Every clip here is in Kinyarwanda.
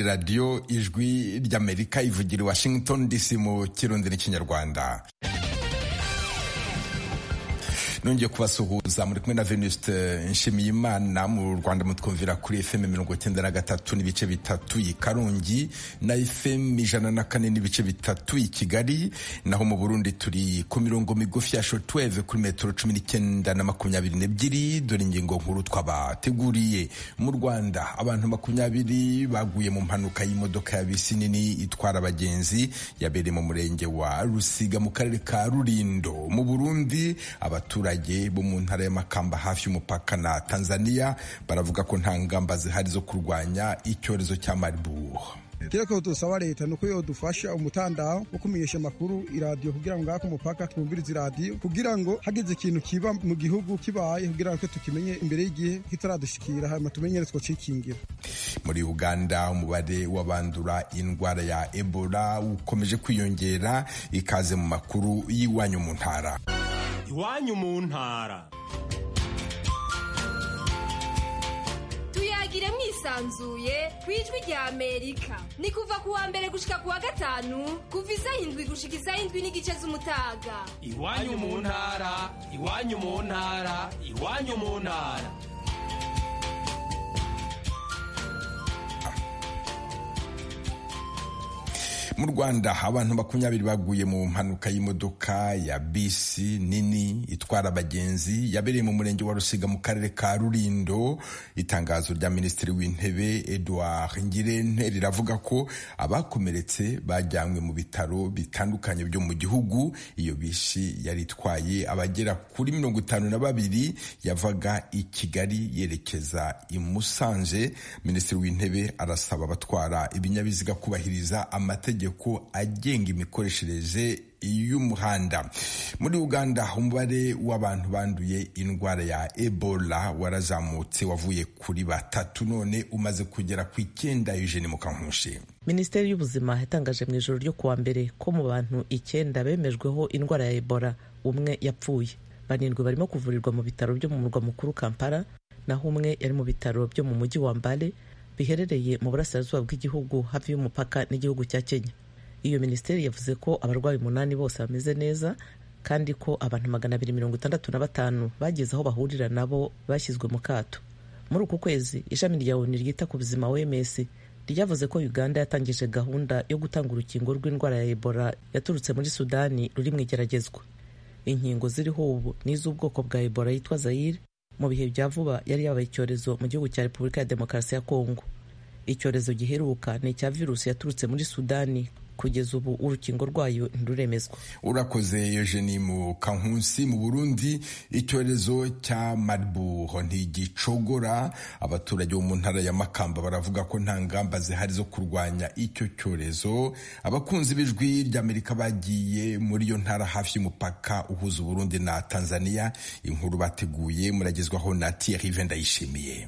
radiyo ijwi ry'amerika ivugira i washington dc mu kirundi n'ikinyarwanda nongeye kubasuhuza muri kumwe na venuste nshimiyimana mu rwanda mutwumvira kuri fm mirongo cyenda na gatatu n'ibice bitatu i karongi na fm ijana na kane n'ibice bitatu i kigali naho mu burundi turi ku mirongo migufi ya shotweve kuri metero cumi n'icyenda na makumyabiri n'ebyiri dore ingingo nkuru twabateguriye mu rwanda abantu makumyabiri baguye mu mpanuka y'imodoka ya bisi nini itwara abagenzi yabereye mu murenge wa rusiga mu karere ka rurindo mu burundi abaturage bo mu ntara y'amakamba hafi y'umupaka na Tanzania baravuga ko nta ngamba zihari zo kurwanya icyorezo cya Marburg kireko dusaba leta nuko yodufasha umutandao wo kumenyesha amakuru iradiyo kugira ngo ngako umupaka twumvirize iradiyo kugira ngo hagize ikintu kiba mu gihugu kibaye kugira ngo tukimenye imbere y'igihe kitaradushikira hanyuma tumenyere twacikingira muri uganda umubare w'abandura indwara ya ebola ukomeje kwiyongera ikaze mu makuru y'iwanyu mu ntara iwanyu mu ntara tuyagire mwisanzuye ku ijwi rya amerika ni kuva ku wa mbere gushika ku wa gatanu kuva isaha indwi gushika isaha indwi n'igice z'umutaga iwanyu mu ntara iwanyu mu ntara iwanyu mu ntara mu rwanda abantu makumyabiri baguye mu mpanuka y'imodoka ya bisi nini itwara abagenzi yabereye mu murenge wa rusiga mu karere ka rurindo itangazo rya minisitiri w'intebe edouard ngirente riravuga ko abakomeretse bajyanywe mu bitaro bitandukanye byo mu gihugu iyo bisi yari itwaye abagera kuri mirongo itanu na babiri yavaga i kigali yerekeza i musanze minisitiri w'intebe arasaba abatwara ibinyabiziga kubahiriza amategeko amategeko agenga imikoreshereze y'umuhanda muri uganda umubare w'abantu banduye indwara ya ebola warazamutse wavuye kuri batatu none umaze kugera ku icyenda eugene mukankushi minisiteri y'ubuzima yatangaje mu ijoro ryo kuwa mbere ko mu bantu icyenda bemejweho indwara ya ebola umwe yapfuye banindwi barimo kuvurirwa mu bitaro byo mu murwa mukuru kampala naho umwe yari mu bitaro byo mu mujyi wa mbale biherereye mu burasirazuba bw'igihugu hafi y'umupaka n'igihugu cya kenya iyo minisiteri yavuze ko abarwayi umunani bose bameze neza kandi ko abantu magana abiri mirongo itandatu na batanu bageze aho bahurira nabo bashyizwe mu kato muri uku kwezi ishami rya oni ryita ku buzima oms ryavuze ko uganda yatangije gahunda yo gutanga urukingo rw'indwara ya ebola yaturutse muri sudani ruri mu igeragezwa inkingo ziriho ubu ni iz'ubwoko bwa ebola yitwa zayire mu bihe bya vuba yari yabaye icyorezo mu gihugu cya repubulika ya demokarasi ya kongo icyorezo giheruka ni icya virusi yaturutse muri sudani kugeza ubu urukingo rwayo ntiruremezwa urakoze eugenie mu kankunsi mu burundi icyorezo cya marburg ntigicogora abaturage bo mu ntara ya makamba baravuga ko nta ngamba zihari zo kurwanya icyo cyorezo abakunzi b'ijwi ry'amerika bagiye muri iyo ntara hafi y'umupaka uhuza uburundi na tanzania inkuru bateguye muragezwaho na thierry vendayishimiye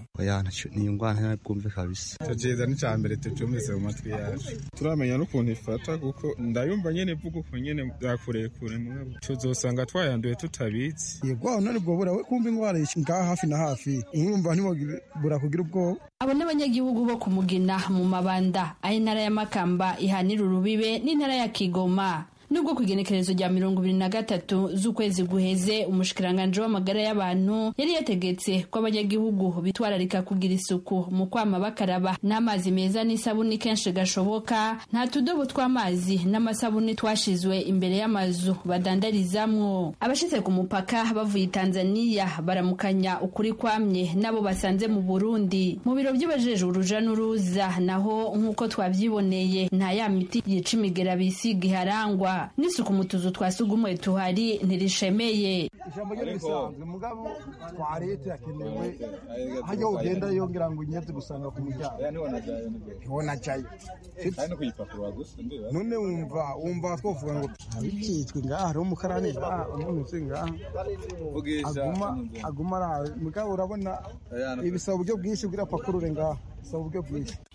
ni indwara ntabwumve kabisa tukiza n'icya mbere tucumvise mu matwi yacu turamenya n'ukuntu ifata kuko ndayumva nyine mvuga uko nyine byakurekure mwabo tuzosanga twayanduye tutabitse yego aho nari bwobura we kumva indwara ngaha hafi na hafi urumva ntibura kugira ubwoba abo ni abanyagihugu bo ku mugina mu mabanda aho intara ya makamba ihanira urubibe n'intara ya kigoma nubwo ku igenekerezo rya mirongo ibiri na gatatu z'ukwezi guheze umushikiranganji w'amagara y'abantu yari yategetse ko abanyagihugu bitwararika kugira isuku mu kwama bakaraba n'amazi meza n'isabuni kenshi gashoboka nta tudobo tw'amazi n'amasabuni twashizwe imbere y'amazu badandarizamwo abashitse ku mupaka bavuye tanzaniya baramukanya ukuri kwamye n'abo basanze mu burundi mu biro by'abajejwe uruja n'uruza naho nk'uko twavyiboneye nta ya miti yica imigera bisiga iharangwa n'isuku mu tuzu twa sugumwe tuhari ntirishemeye ijambo ryo risanzwe mugabo twarete yakenewe hajya ugenda yongera ngo unyeze gusanga ku muryango ntiwona jayi none wumva wumva twavuga ngo abikitswe ngaha hariho umukarani ngaha umunsi ngaha aguma aguma arahawe mugabo urabona ibisaba uburyo bwinshi bw'irapakurure ngaha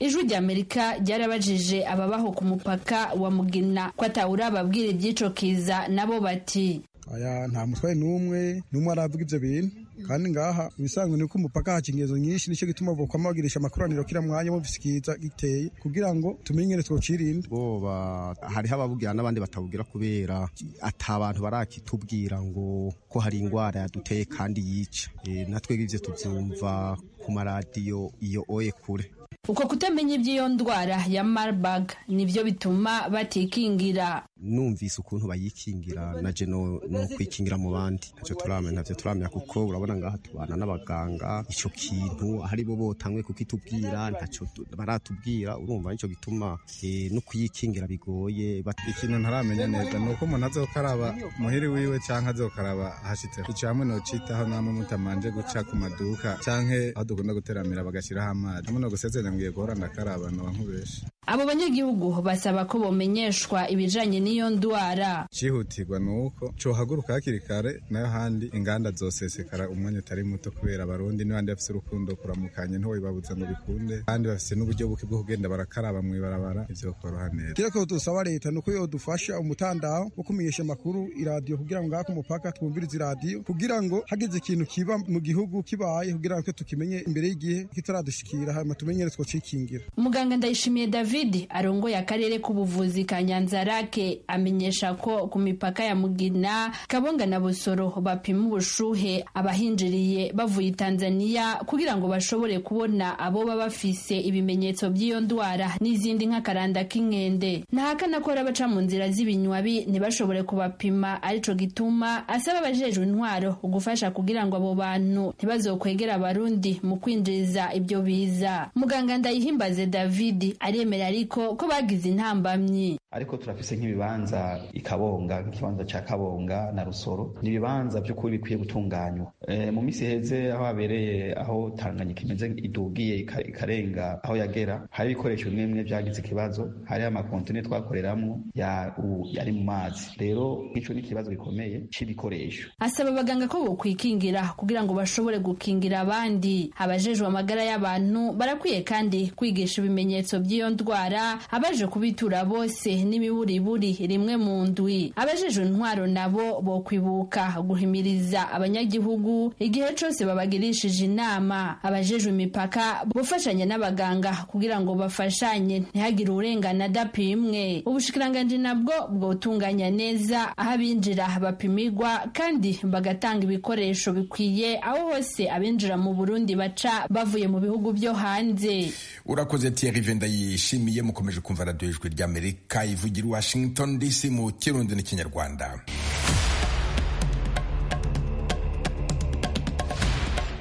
ijwi ry'amerika ryarabajije ababaho ku mupaka wa mugina ko atawurababwira ibyicokiza nabo bati aya nta mutwaye n'umwe n'umwe aravuga ibyo bintu kandi ngaha ibisanzwe ni uko umupaka haca ingezo nyinshi nicyo gituma avukamo bagirisha amakoraniro kira mwanya bumvise ikiza giteye kugira ngo tumenye ingene twocirinda boba hariho ababwira n'abandi batabubwira kubera ata bantu barakitubwira ngo ko hari indwara yaduteye kandi yica Eh, natwe ibyo tubyumva ku maradiyo iyo oye kure uko kutamenya iby'iyo ndwara ya marburg nibyo bituma batikingira numvise ukuntu bayikingira na je no no kwikingira mu bandi ntacyo turamenya ntacyo turamenya kuko urabona ngaha tubana n'abaganga icyo kintu ahari bo botanwe kukitubwira ntacyo tu- baratubwira urumva nicyo gituma eh, no kuyikingira bigoye bat- ikintu ntaramenya neza ni uko umuntu azokaraba muhiri wiwe canke azokaraba hashitseho ico hamwe nocitaho namwe mutamanje guca ku maduka canke aho dukunda guteramira bagashiraho amazi hamwe no gusezeranya ngiye guhora ndakaraba noba nkubesha abo banyagihugu basaba ko bomenyeshwa ibijanye n'iyo ndwara cihutirwa ni uko cohaguruka hakiri kare nayo handi inganda zosesekara umwanya utari muto kubera abarundi n'abandi bafise urukundo kuramukanye ntiwobibabuza ngo bikunde kandi bafise n'uburyo buke bwo kugenda barakaraba mwibarabara ivyo koroha neza kira ko dusaba leta nuko yodufasha umutandao wo kumenyesha amakuru iradiyo kugira ngo ngaho ku mupaka twumvirize iradiyo kugira ngo hagize ikintu kiba mu gihugu kibaye kugira ngo tukimenye imbere y'igihe kitaradushikira hanyuma tumenye ingene twocikingira muganga ndayishimiye david arongoye akarere k'ubuvuzi ka nyanza rake amenyesha ko ku mipaka ya mugina kabonga na busoro bapima ubushuhe abahinjiriye bavuye tanzania kugira ngo bashobore kubona aboba bafise ibimenyetso by'iyo ndwara n'izindi nk'akaranda k'inkende ntahakana ko hari abaca mu nzira z'ibinywabi ntibashobore kubapima arico gituma asaba abajejwe intwaro gufasha kugira ngo abo bantu ntibazokwegera abarundi mu kwinjiriza ibyo biza muganga ndayihimbaze david aremera ariko ko bagize intambamyi ariko turafise nk'ibibanza i kabonga nk'ikibanza ca kabonga na rusoro ni ibibanza by'ukuri bikwiye gutunganywa Eh, mu minsi iheze aho habereye aho tanganyika imeze idugiye ika- ikarenga aho yagera hari ibikoresho bimwe bimwe byagize ikibazo hari amakontine twakoreramo ya u- yari mu mazi rero nk'ico ni ikibazo gikomeye c'ibikoresho asaba abaganga ko bokwikingira kugira ngo bashobore gukingira abandi abajejwe amagara y'abantu barakwiye kandi kwigisha ibimenyetso by'iyo ndwara abaje kubitura bose n'ibiburiburi rimwe mu ndwi abajejwe intwaro nabo bokwibuka guhimiriza abanyagihugu igihe cose babagirishije inama abajejwe imipaka bofashanya n'abaganga kugira ngo bafashanye ntihagire urengana adapimwe ubushikiranganji nabwo bwotunganya neza aho abinjira bapimirwa kandi bagatanga ibikoresho bikwiye aho hose abinjira mu burundi baca bavuye mu bihugu byo hanze urakoze Thierry venda yishimiye mukomeje kumva radiyo ijwi ry'amerika ivugira i washington dc mu kirundi n'ikinyarwanda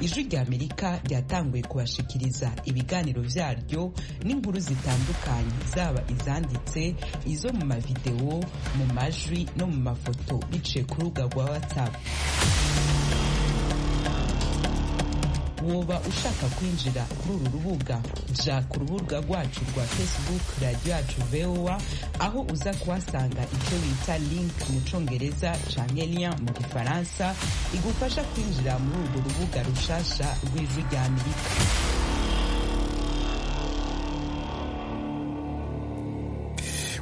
ijwi ry'amerika ryatanguye kubashikiriza ibiganiro byaryo n'inkuru zitandukanye zaba izanditse izo mu mavidewo mu majwi no mu mafoto biciye ku rubuga rwa whatsapp woba ushaka kwinjira kuri uru rubuga ja ku rubuga rwacu rwa facebook radiyo yacu voa aho uza kuhasanga icyo bita link mu congereza canke lien mu gifaransa igufasha kwinjira muri urwo rubuga rushasha rw'ijwi rya amerika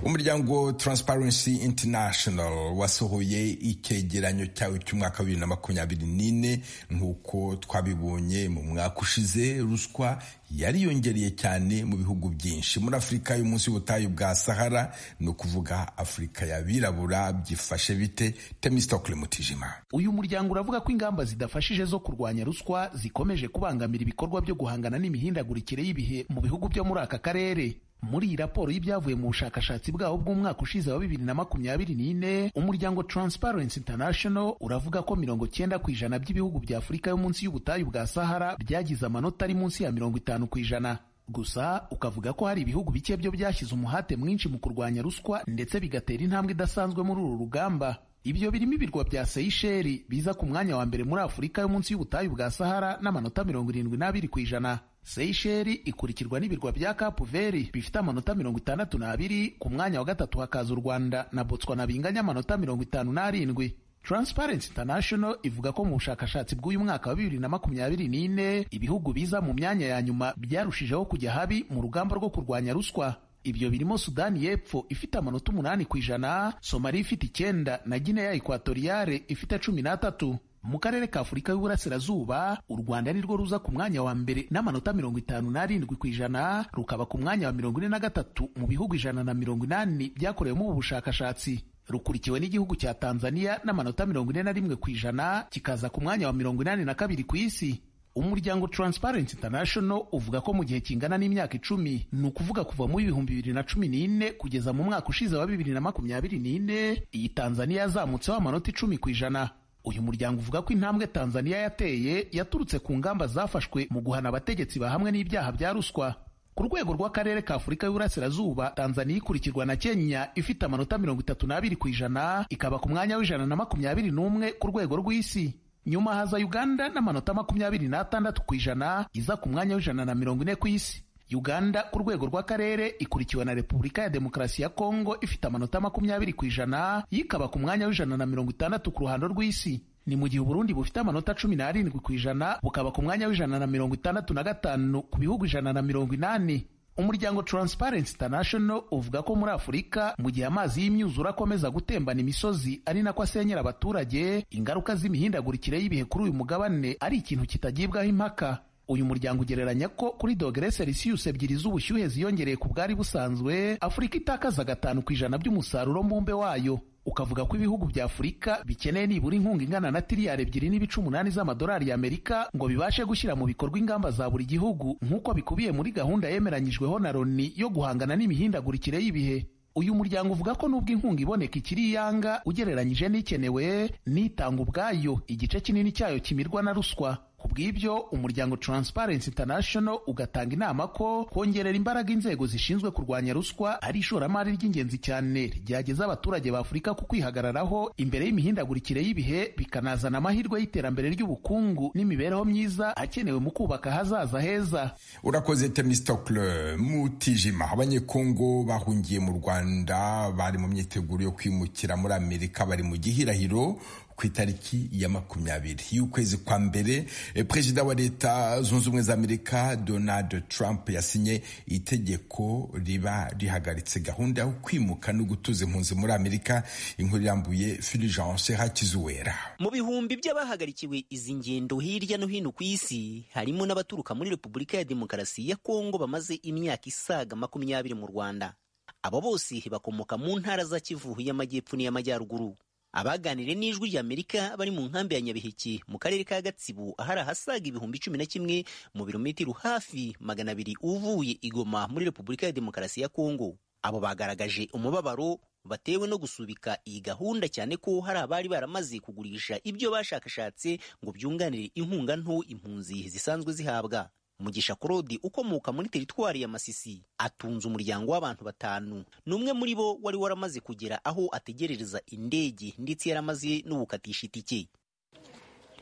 umuryango Transparency International wasohoye icyegeranyo cyawe cy'umwaka wa bibiri na makumyabiri n'ine nk'uko twabibonye mu mwaka ushize ruswa yariyongereye cyane mu bihugu byinshi muri afurika yo munsi y'ubutayu bwa sahara ni ukuvuga afurika y'abirabura byifashe bite temistokle mutijima uyu muryango uravuga ko ingamba zidafashije zo kurwanya ruswa zikomeje kubangamira ibikorwa byo guhangana n'imihindagurikire y'ibihe mu bihugu byo muri aka karere muri iyi raporo y'ibyavuye mu bushakashatsi bwabo bw'umwaka ushize wa bibiri na makumyabiri n'ine umuryango transparency international uravuga ko mirongo cyenda ku ijana by'ibihugu bya afurika yo munsi y'ubutayu bwa sahara byagize amanota ari munsi ya mirongo itanu ku ijana gusa ukavuga ko hari ibihugu bike byo byashyize umuhate mwinshi mu kurwanya ruswa ndetse bigatera intambwe idasanzwe muri uru rugamba ibyo birimo ibirwa bya seyisheri biza ku mwanya wa mbere muri afurika yo munsi y'ubutayu bwa sahara n'amanota mirongo irindwi n'abiri ku ijana seyisheri ikurikirwa n'ibirwa bya kapu veri bifite amanota mirongo itandatu n'abiri ku mwanya wa gatatu hakaza u rwanda na botswana binganya amanota mirongo itanu n'arindwi Transparency International ivuga ko mu bushakashatsi bw'uyu mwaka wa bibiri na makumyabiri n'ine ibihugu biza mu myanya ya nyuma byarushijeho kujya habi mu rugamba rwo kurwanya ruswa ibyo birimo sudani y'epfo ifite amanota umunani ku ijana somaliya ifite icyenda na gineya ekwatoriyale ifite cumi n'atatu mu karere ka afurika y'uburasirazuba u rwanda ni rwo ruza ku mwanya wa mbere n'amanota mirongo itanu n'arindwi ku ijana rukaba ku mwanya wa mirongo ine na gatatu mu bihugu ijana na mirongo inani byakorewemo ubu bushakashatsi rukurikiwe n'igihugu cya tanzania n'amanota mirongo ine na rimwe ku ijana kikaza ku mwanya wa mirongo inani na kabiri ku isi umuryango Transparency International uvuga ko mu gihe kingana n'imyaka icumi ni ukuvuga kuva mu ibihumbi bibiri na cumi n'ine kugeza mu mwaka ushize wa bibiri na makumyabiri n'ine iyi tanzania yazamutseho amanota icumi ku ijana uyu muryango uvuga ko intambwe tanzania yateye yaturutse ku ngamba zafashwe mu guhana abategetsi bahamwe n'ibyaha bya ruswa ku rwego rw'akarere ka afurika y'uburasirazuba tanzania ikurikirwa na kenya ifite amanota mirongo itatu n'abiri ku ijana ikaba ku mwanya w'ijana na makumyabiri n'umwe ku rwego rw'isi nyuma haza uganda n'amanota makumyabiri n'atandatu ku ijana iza ku mwanya w'ijana na mirongo ine ku isi uganda ku rwego rw'akarere ikurikiwe na repubulika ya demokarasi ya kongo ifite amanota makumyabiri ku ijana yikaba ku mwanya w'ijana na mirongo itandatu ku ruhando rw'isi ni mu gihe uburundi bufite amanota cumi n'arindwi ku ijana bukaba ku mwanya w'ijana na mirongo itandatu na gatanu ku bihugu ijana na mirongo inani umuryango Transparency International uvuga ko muri Afurika mu gihe amazi y'imyuzure akomeza gutembana imisozi ari nako asenyera abaturage ingaruka z'imihindagurikire y'ibihe kuri uyu mugabane ari ikintu kitagibwaho impaka uyu muryango ugereranya ko kuri dogere celsius ebyiri z'ubushyuhe ziyongereye ku bwari busanzwe afurika itakaza gatanu ku ijana by'umusaruro mbumbe wayo ukavuga ko ibihugu bya afurika bikeneye nibura inkunga ingana na tiriyari ebyiri n'ibice umunani z'amadolari y'amerika ngo bibashe gushyira mu bikorwa ingamba za buri gihugu nk'uko bikubiye muri gahunda yemeranyijweho na loni yo guhangana n'imihindagurikire y'ibihe uyu muryango uvuga ko nubwo inkunga iboneka ikiri iyanga ugereranyije n'ikenewe n'itanga ubwayo igice kinini cyayo kimirwa na ruswa ku bw'ibyo umuryango Transparency International ugatanga inama ko kongerera imbaraga inzego zishinzwe kurwanya ruswa ari ishoramari ry'ingenzi cyane ryageza abaturage ba Afurika ku kwihagararaho imbere y'imihindagurikire y'ibihe bikanazana amahirwe y'iterambere ry'ubukungu n'imibereho myiza akenewe mu kubaka ahazaza heza urakoze temistokle mutijima abanyekongo bahungiye mu rwanda bari mu myiteguro yo kwimukira muri amerika bari mu gihirahiro ku itariki ya makumyabiri y'ukwezi kwa mbere perezida wa leta zunze ubumwe za amerika donald trump yasinye itegeko riba rihagaritse gahunda yo kwimuka no gutuza impunzi muri amerika inkuru irambuye fulgence hakizuwera mu bihumbi by'abahagarikiwe izi ngendo hirya no hino ku isi harimo n'abaturuka muri repubulika ya demokarasi ya kongo bamaze imyaka isaga makumyabiri mu rwanda abo bose bakomoka mu ntara za kivu y'amajyepfo n'iy'amajyaruguru abaganiriye n'ijwi rya amerika bari mu nkambi ya nyabiheke mu karere ka gatsibu ahari ahasaga ibihumbi cumi na kimwe mu birometero hafi magana abiri uvuye igoma muri repubulika ya demokarasi ya kongo abo bagaragaje umubabaro batewe no gusubika iyi gahunda cyane ko hari abari baramaze kugurisha ibyo bashakashatse ngo byunganire inkunga nto impunzi zisanzwe zihabwa mugisha korodi ukomoka muri teritwari ya masisi atunze umuryango w'abantu batanu ni umwe muri bo wari waramaze kugera aho ategerereza indege ndetse yaramaze no gukatisha itike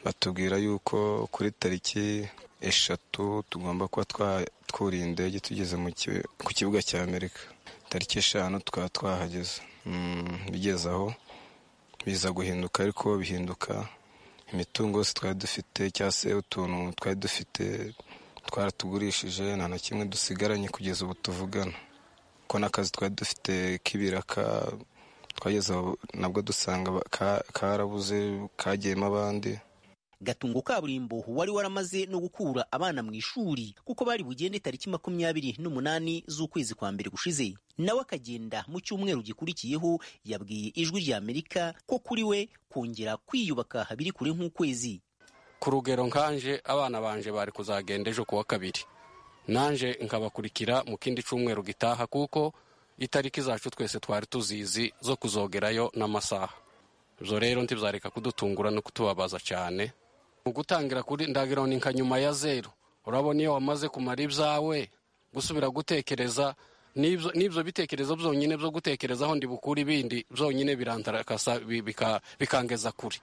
batubwira yuko kuri tariki eshatu tugomba kuba twatwuriye indege tugeze ku kibuga cya amerika tariki eshanu tukaba twahageze bigeze aho biza guhinduka ariko bihinduka imitungo yose twari dufite cyangwa se utuntu twari dufite twaratugurishije nta na kimwe dusigaranye kugeza ubu tuvugana kuko n'akazi twari dufite k'ibiraka twageze nabwo dusanga karabuze kagiyemo abandi gatungo kaburimbo wari waramaze no gukura abana mu ishuri kuko bari bugende tariki makumyabiri n'umunani z'ukwezi kwa mbere gushize nawe akagenda mu cyumweru gikurikiyeho yabwiye ijwi rya amerika ko kuri we kongera kwiyubaka biri kure nk'ukwezi ku rugero nkanje abana banje bari kuzagenda ejo kuwa kabiri nanje nkabakurikira mu kindi cyumweru gitaha kuko itariki zacu twese twari tuzizi zo kuzogerayo n'amasaha ibyo rero ntibizareka kudutungura no kutubabaza cyane mu gutangira kuri ndagira ni nka nyuma ya zeru urabona iyo wamaze kumara ibyawe gusubira gutekereza n'ibyo bitekerezo byonyine byo gutekerezaho bukure ibindi byonyine birantarakasa bikangeza kure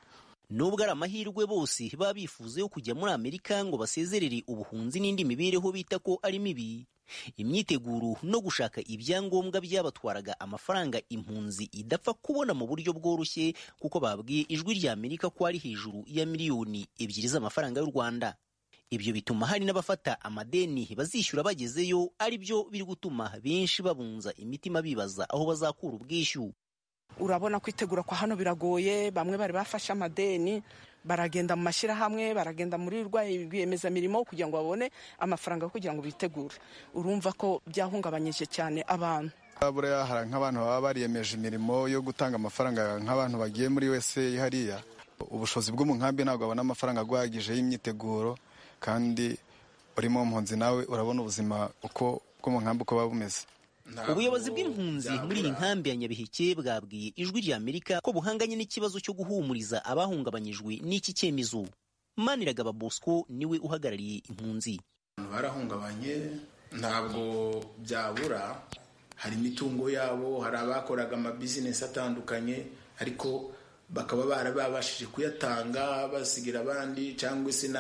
nubwo ari amahirwe bose baba bifuza yo kujya muri amerika ngo basezerere ubuhunzi n'indi mibereho bita ko ari mibi imyiteguro no gushaka ibyangombwa byabatwaraga amafaranga impunzi idapfa kubona mu buryo bworoshye kuko babwiye ijwi rya amerika ko ari hejuru ya miliyoni ebyiri z'amafaranga y'u rwanda ibyo bituma hari n'abafata amadeni bazishyura bagezeyo ari byo biri gutuma benshi babunza imitima bibaza aho bazakura ubwishyu urabona kwitegura kwa hano biragoye bamwe bari bafashe amadeni baragenda mu mashyirahamwe baragenda muri rwiyemezamirimo kugira ngo babone amafaranga kugira ngo bitegure urumva ko byahungabanyije cyane abantu buriya hari nk'abantu baba bariyemeje imirimo yo gutanga amafaranga nk'abantu bagiye muri wese hariya ubushobozi bwo mu nkambi ntabwo babona amafaranga agwagije y'imyiteguro kandi urimo mpunzi nawe urabona ubuzima uko bwo mu nkambi uko buba bumeze ubuyobozi bw'impunzi muri iyi nkambi ya nyabiheke bwabwiye ijwi ry'amerika ko buhanganye n'ikibazo cyo guhumuriza abahungabanyijwe n'iki cyemezo maniragaba bosco niwe uhagarariye impunzi barahungabanye ntabwo byabura hari imitungo yabo hari abakoraga amabizinesi atandukanye ariko bakaba barababashije kuyatanga basigira abandi cyangwa se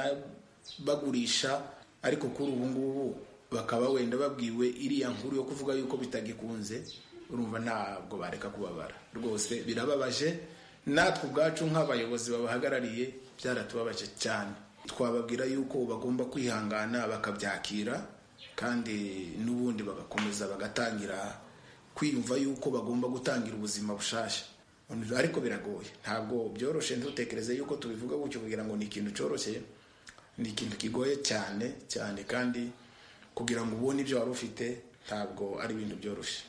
bagurisha ariko kuri ubu ngubu bakaba wenda babwiwe iriya nkuru yo kuvuga yuko bitagikunze urumva ntabwo bareka kubabara rwose birababaje natwe ubwacu nk'abayobozi babahagarariye byaratubabaje cyane twababwira yuko bagomba kwihangana bakabyakira kandi n'ubundi bagakomeza bagatangira kwiyumva yuko bagomba gutangira ubuzima bushasha ariko biragoye ntabwo byoroshye ntutekereze yuko tubivuga gutyo kugira ngo ni ikintu cyoroshye ni ikintu kigoye cyane cyane kandi kugira ngo ubone ibyo wari ufite ntabwo ari ibintu byoroshye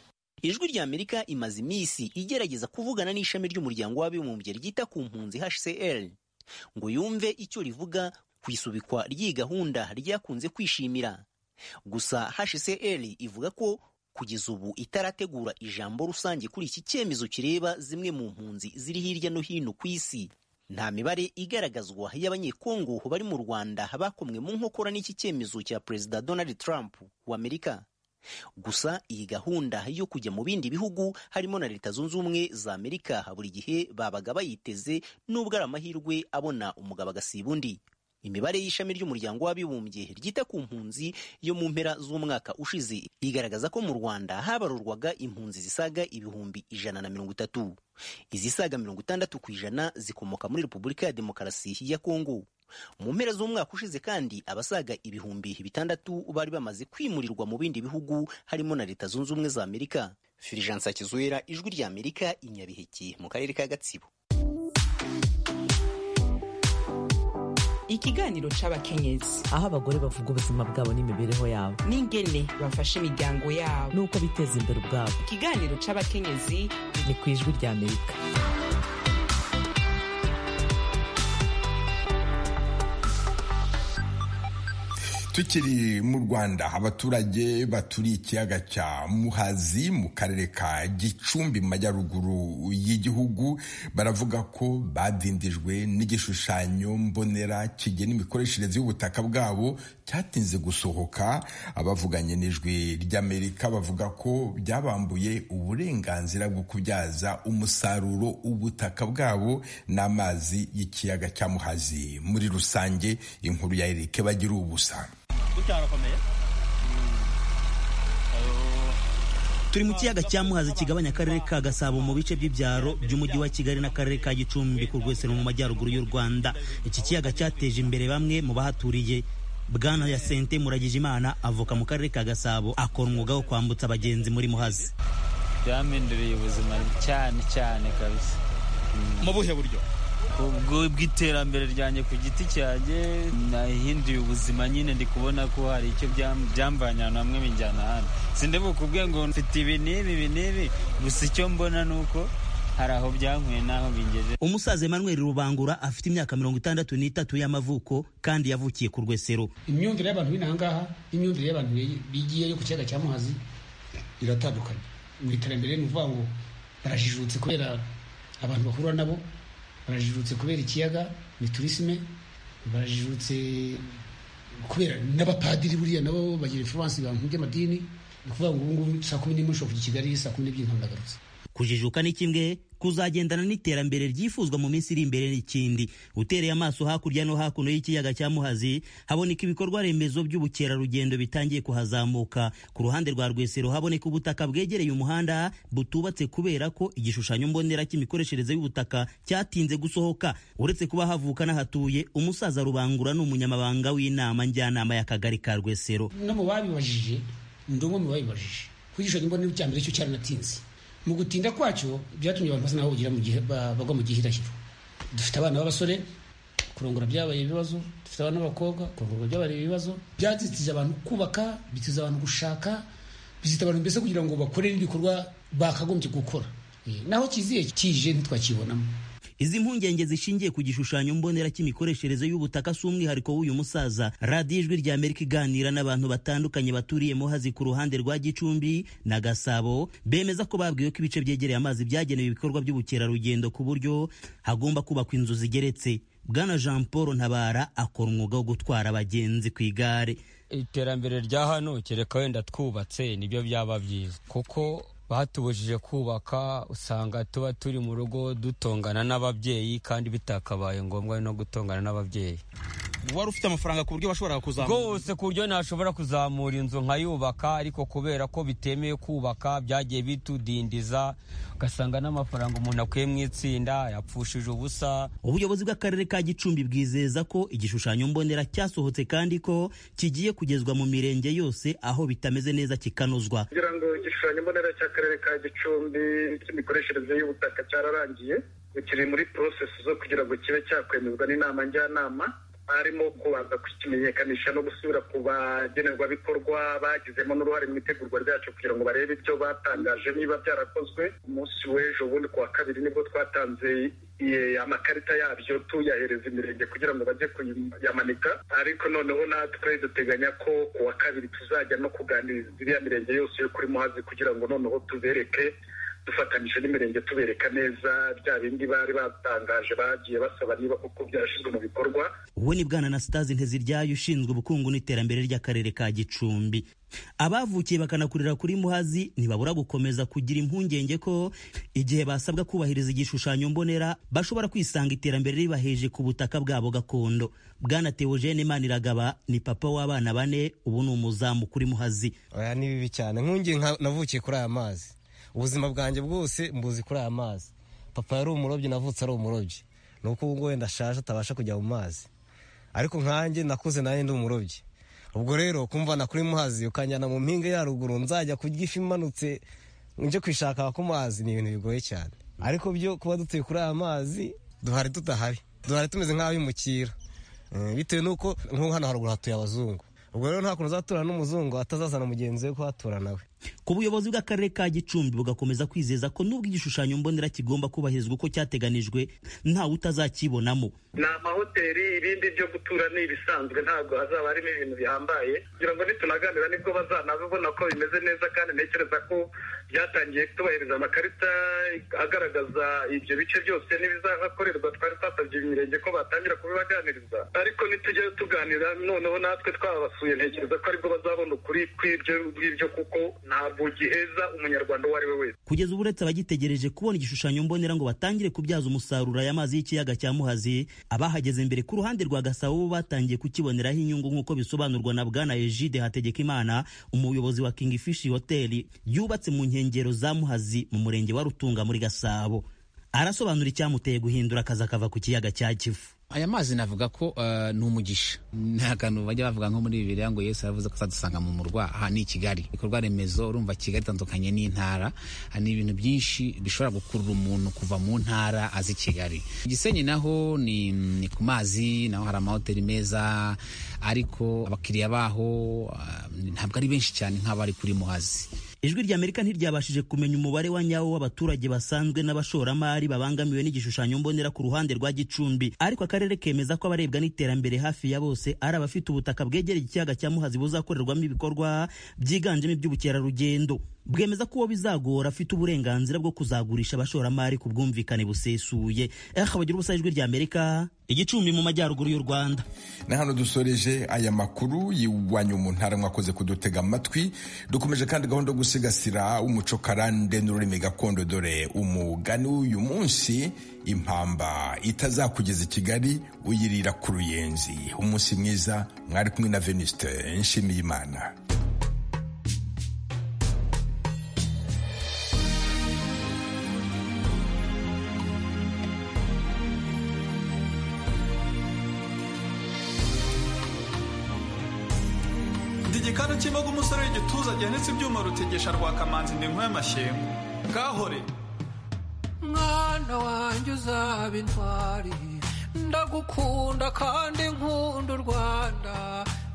ijwi ry'amerika imaze iminsi igerageza kuvugana n'ishami ry'umuryango w'abibumbye ryita ku mpunzi hcr ngo yumve icyo rivuga ku isubikwa ry'iyi gahunda ryakunze kwishimira gusa hcr ivuga ko kugeza ubu itarategura ijambo rusange kuri iki cyemezo kireba zimwe mu mpunzi ziri hirya no hino ku isi nta mibare igaragazwa y'abanyekongo bari mu rwanda bakomwe mu nkokora n'iki cyemezo cya perezida donald trump w'amerika gusa iyi gahunda yo kujya mu bindi bihugu harimo na leta zunze ubumwe za amerika buri gihe babaga bayiteze n'ubwo ari amahirwe abona umugabo agasiba undi imibare y'ishami ry'umuryango w'abibumbye ryita ku mpunzi yo mu mpera z'umwaka ushize igaragaza ko mu rwanda habarurwaga impunzi zisaga ibihumbi ijana na mirongo itatu izisaga mirongo itandatu ku ijana zikomoka muri repubulika ya demokarasi ya kongo mu mpera z'umwaka ushize kandi abasaga ibihumbi bitandatu bari bamaze kwimurirwa mu bindi bihugu harimo na leta zunze ubumwe za amerika firijansa kizuera ijwi ry'amerika inyabiheke mu karere ka gatsibo ikiganiro cy'abakenyezi aho abagore bavuga ubuzima bwabo n'imibereho yabo n'ingene bafasha imiryango yabo n'uko biteza imbere ubwabo ikiganiro cy'abakenyezi ni ku ijwi ry'amerika tukiri mu rwanda abaturage baturiye ikiyaga cya muhazi mu karere ka gicumbi mu majyaruguru y'igihugu baravuga ko badindijwe n'igishushanyo mbonera kigena imikoreshereze y'ubutaka bwabo cyatinze gusohoka abavuganye n'ijwi ry'amerika bavuga ko byabambuye uburenganzira bwo kubyaza umusaruro ubutaka bwabo n'amazi y'ikiyaga cya muhazi muri rusange inkuru ya erike bagira ubusa turi mu kiyaga cya muhazi kigabanya akarere ka gasabo mu bice by'ibyaro by'umujyi wa kigali n'akarere ka gicumbi ku rwesero mu majyaruguru y'u rwanda iki kiyaga cyateje imbere bamwe mu bahaturiye bwana ya sente muragijimana avuka mu karere ka gasabo akora umwuga wo kwambutsa abagenzi muri muhazi byahinduriye ubuzima cyane cyane kabisa mu buhe buryo bw'iterambere ryanjye ku giti cyanjye nahinduye ubuzima nyine ndi kubona ko hari icyo byamvanye ahantu hamwe binjyana ahandi sinde bukubwe ngo mfite ibi n'ibi ibi n'ibi gusa icyo mbona ni uko hari aho byankuye n'aho bingeje umusaza Emmanuel Rubangura afite imyaka mirongo itandatu n'itatu y'amavuko kandi yavukiye ku rwesero imyumvire y'abantu b'inahangaha n'imyumvire y'abantu bigiyeyo ku kiyaga cya muhazi iratandukanye mu iterambere ni ukuvuga ngo barajijutse kubera abantu bahura nabo barajijutse kubera ikiyaga ni turisime barajijutse kubera n'abapadiri buriya nabo bagira influence mu bintu by'amadini ni ukuvuga ngo ubu ngubu saa kumi n'imwe ushobora kujya i Kigali saa kumi n'ebyiri ntabwo nagarutse kujijuka ni kimwe kuzagendana n'iterambere ryifuzwa mu minsi iri imbere n'ikindi utereye amaso hakurya no hakuno y'ikiyaga cya muhazi haboneka ibikorwa remezo by'ubukerarugendo bitangiye kuhazamuka ku ruhande rwa rwesero haboneka ubutaka bwegereye umuhanda butubatse kubera ko igishushanyo mbonera cy'imikoreshereze y'ubutaka cyatinze gusohoka uretse kuba havuka n'ahatuye umusaza rubangura ni umunyamabanga w'inama njyanama y'akagari ka rwesero no mu babibajije ni umwe mu babibajije kuko igishushanyo mbonera cya mbere cyo cyaranatinze mu gutinda kwacyo byatumye abantu basa naho bagira mu gihe bagwa mu gihe irashyirwa dufite abana b'abasore kurongora byabaye ibibazo dufite abana b'abakobwa kurongora byabaye ibibazo byazitiza abantu kubaka bitiza abantu gushaka bizita abantu mbese kugira ngo bakore n'ibikorwa bakagombye gukora naho kiziye kije ntitwakibonamo izi mpungenge zishingiye ku gishushanyo mbonera cy'imikoreshereze y'ubutaka si umwihariko w'uyu musaza radiyo ijwi rya amerika iganira n'abantu batandukanye baturiye muhazi ku ruhande rwa gicumbi na gasabo bemeza ko babwiwe ko ibice byegereye amazi byagenewe ibikorwa by'ubukerarugendo ku buryo hagomba kubakwa inzu zigeretse bwana jean paul ntabara akora umwuga wo gutwara abagenzi ku igare iterambere rya hano kereka wenda twubatse nibyo byaba byiza kuko batubujije kubaka usanga tuba turi mu rugo dutongana n'ababyeyi kandi bitakabaye ngombwa no gutongana n'ababyeyi wari ufite amafaranga ku buryo washoboraga kuzamura rwose ku buryo nashobora kuzamura inzu nkayubaka ariko kubera ko bitemewe kubaka byagiye bitudindiza ugasanga n'amafaranga umuntu akuye mu itsinda yapfushije ubusa ubuyobozi bw'akarere ka gicumbi bwizeza ko igishushanyo mbonera cyasohotse kandi ko kigiye kugezwa mu mirenge yose aho bitameze neza kikanozwa kugira ngo igishushanyo mbonera cy'akarere ka gicumbi cy'imikoreshereze y'ubutaka cyararangiye kiri muri porosesi zo kugira ngo kibe cyakwemezwa n'inama njyanama harimo kubanza kukimenyekanisha no gusubira ku bagenerwabikorwa bagizemo n'uruhare mu itegurwa ryacyo kugira ngo barebe ibyo batangaje niba byarakozwe umunsi w'ejo bundi ku wa kabiri nibwo twatanze amakarita yabyo tuyahereza imirenge kugira ngo bajye kuyamanika ariko noneho natwe duteganya ko ku wa kabiri tuzajya no kuganiriza iriya mirenge yose yo kuri muhazi kugira ngo noneho tubereke dufatanyije n'imirenge tubereka neza bya bindi bari batangaje bagiye basaba niba kuko byarashyizwe mu bikorwa uwo ni bwana anasitazi nteziryayo ushinzwe ubukungu n'iterambere ry'akarere ka gicumbi abavukiye bakanakurira kuri muhazi ntibabura gukomeza kugira impungenge ko igihe basabwa kubahiriza igishushanyo mbonera bashobora kwisanga iterambere ribaheje ku butaka bwabo gakondo bwana teogene maniragaba ni papa w'abana bane ubu ni umuzamu kuri muhazi oya ni bibi cyane nkungi navukiye kuri aya mazi ubuzima bwanjye bwose mbuzi kuri aya mazi papa yari umurobyi navutse ari umurobyi ni uko ubwo wenda ashaje atabasha kujya mu mazi ariko nkanjye nakuze nanjye ndi umurobyi ubwo rero kumva na kuri muhazi ukanjyana mu mpinga ya ruguru nzajya kurya ifi imanutse njye kwishaka ku mazi ni ibintu bigoye cyane ariko byo kuba dutuye kuri aya mazi duhari tudahari duhari tumeze nk'abimukira bitewe n'uko nk'ubu hano haruguru hatuye abazungu ubwo rero nta kuntu uzatura n'umuzungu atazazana mugenzi we kuhatura nawe ku buyobozi bw'akarere ka gicumbi bugakomeza kwizeza ko n'ubwo igishushanyo mbonera kigomba kubahirizwa uko cyateganijwe ntawe utazakibonamo ni amahoteli ibindi byo gutura ni ibisanzwe ntabwo hazaba harimo ibintu bihambaye kugira ngo nitunaganira nibwo bazanabibona ko bimeze neza kandi ntekereza ko byatangiye kutubahiriza amakarita agaragaza ibyo bice byose n'ibizahakorerwa twari twatabye imirenge ko batangira kubibaganiriza ariko nitujyayo tuganira noneho natwe twabasuye ntekereza ko aribwo bazabona ukuri kw'ibyo ngibyo kuko ntabwo giheza umunyarwanda uwo ari we wese kugeza ubu uretse abagitegereje kubona igishushanyo mbonera ngo batangire kubyaza umusaruro aya mazi y'ikiyaga cya muhazi abahageze mbere ku ruhande rwa gasabo bo batangiye kukiboneraho inyungu nk'uko bisobanurwa na bwana egide hategekimana umuyobozi wa king fish hotel yubatse mu nkengero za muhazi mu murenge wa rutunga muri gasabo arasobanura icyamuteye guhindura akazi akava ku kiyaga cya kivu aya mazi navuga ko ni umugisha nta kantu bajya bavuga nko muri bibiri ngo yesu aravuze ko azadusanga mu murwa aha ni i kigali ibikorwa remezo urumva kigali itandukanye n'intara ni ibintu byinshi bishobora gukurura umuntu kuva mu ntara azi kigali gisenyi naho ni ku mazi naho hari amahoteli meza ariko abakiriya baho ntabwo ari benshi cyane nk'abari kuri muhazi ijwi rya amerika ntiryabashije kumenya umubare wa nyawo w'abaturage basanzwe n'abashoramari babangamiwe n'igishushanyo mbonera ku ruhande rwa gicumbi ariko akarere kemeza ko abarebwa n'iterambere hafi ya bose ari abafite ubutaka bwegereye ikiyaga cya muhazi buzakorerwamo ibikorwa byiganjemo iby'ubukerarugendo bwemeza ko uwo bizagora afite uburenganzira bwo kuzagurisha abashoramari ku bwumvikane busesuye eha bagira ubusa ijwi ry'amerika igicumbi mu majyaruguru y'u rwanda na hano dusoreje aya makuru yiwanyu mu ntara mwakoze kudutega amatwi dukomeje kandi gahunda yo gusigasira umuco karande n'ururimi gakondo dore umugani w'uyu munsi impamba itazakugeza i kigali uyirira ku ruyenzi umunsi mwiza mwari kumwe na venuste nshimiyimana igikanu cy'imboga umusore w'igituza gihanitse ibyuma rutegesha rwakamanzi ndi nk'uy'amashyengo gahore mwana wanjye uzaba intwari ndagukunda kandi nkunda u rwanda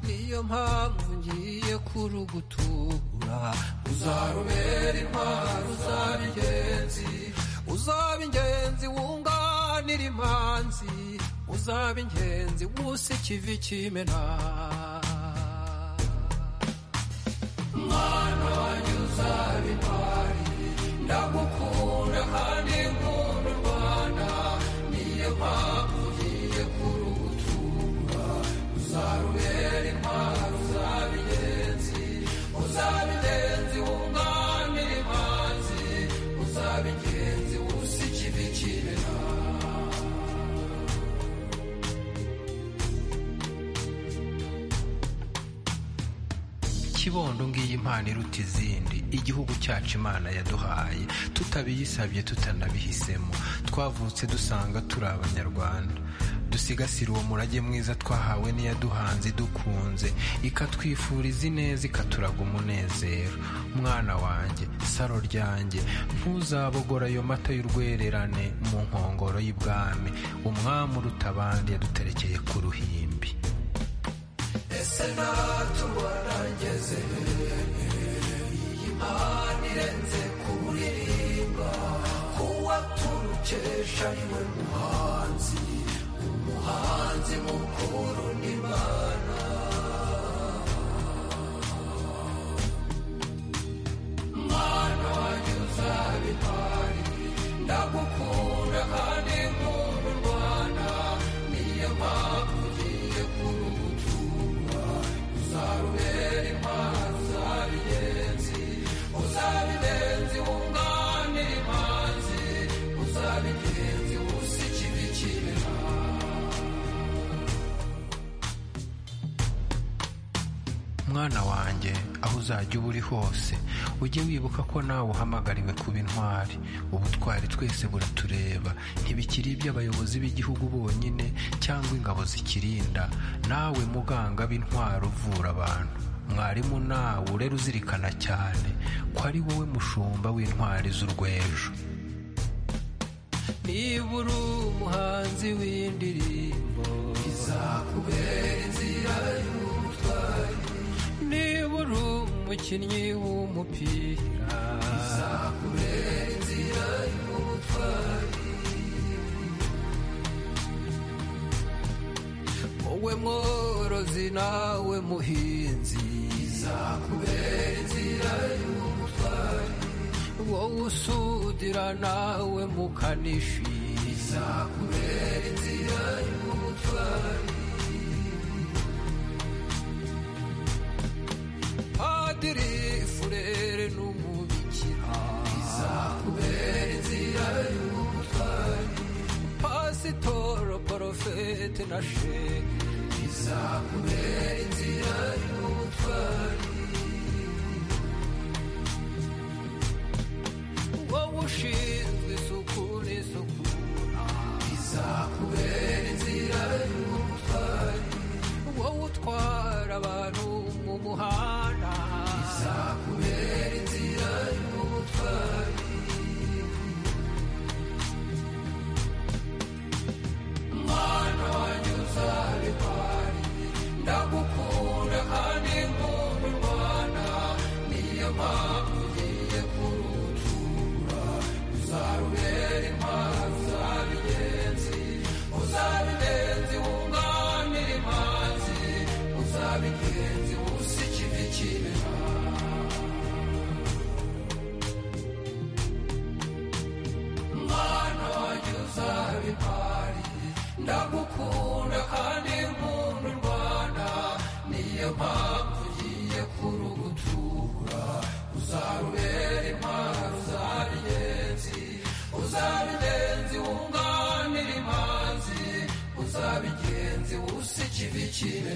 niyo mpamvu ngiye kurugutura uzarubera intwari uzaba ingenzi uzaba ingenzi wunganira imanzi uzaba ingenzi wusa ikivi kimena mwana wanjye uzaba intwari ndagukunda kandi nkunda u rwanda niyo mpamvu ugiye kurugutura uzarubera intwaro uzaba ingenzi uzaba ingenzi wunganira imanzi uzaba ingenzi wusa ikibi kibera kibondo ngiyi impano iruta izindi igihugu cyacu imana yaduhaye tutabiyisabye tutanabihisemo twavutse dusanga turi abanyarwanda dusigasire uwo murage mwiza twahawe n'iyaduhanze idukunze ikatwifuriza ineza ikaturaga umunezero mwana wanjye saro ryanjye ntuzabogora ayo mata y'urwererane mu nkongoro y'ibwami umwami uruta abandi yaduterekeye ku ruhimbi ese natuba nageze iyi mpano irenze kuririmba kuwa turukesha niwe muhanzi umuhanzi mukuru n'imana mwana wanjye uzaba impari ndagukunda kandi nkunda u rwanda niyo mpamvu ugiye kurugutura uzarubera impano uzaba ingenzi uzaba ingenzi wunganira imanzi uzaba ingenzi wusa ikibi kibera mwana wanjye aho uzajya uba uri hose ujye wibuka ko nawe uhamagariwe kuba intwari ubutwari twese buratureba ntibikiri iby'abayobozi b'igihugu bonyine cyangwa ingabo zikirinda nawe muganga b'intwari uvura abantu mwarimu nawe urera uzirikana cyane ko ari wowe mushumba w'intwari z'urwejo niba uri umuhanzi w'indirimbo izakubera inzira y'ubutwari niba uri umukinnyi w'umupira izakubera inzira y'ubutwari wowe mworozi nawe muhinzi izakubera inzira y'ubutwari wowe usudira nawe mukanishi izakubera inzira y'ubutwari padiri furere n'umubikira izakubera inzira y'ubutwari pasitoro porofete na shehe izakubera inzira y'ubutwari wowe ushinzwe isuku n'isukura izakubera inzira y'ubutwari wowe utwara abantu mu muhanda izakubera inzira y'ubutwari mwana wanjye uzaba intwari ndagukunda kandi nkunda u rwanda niyo mpamvu ugiye kurutura kimera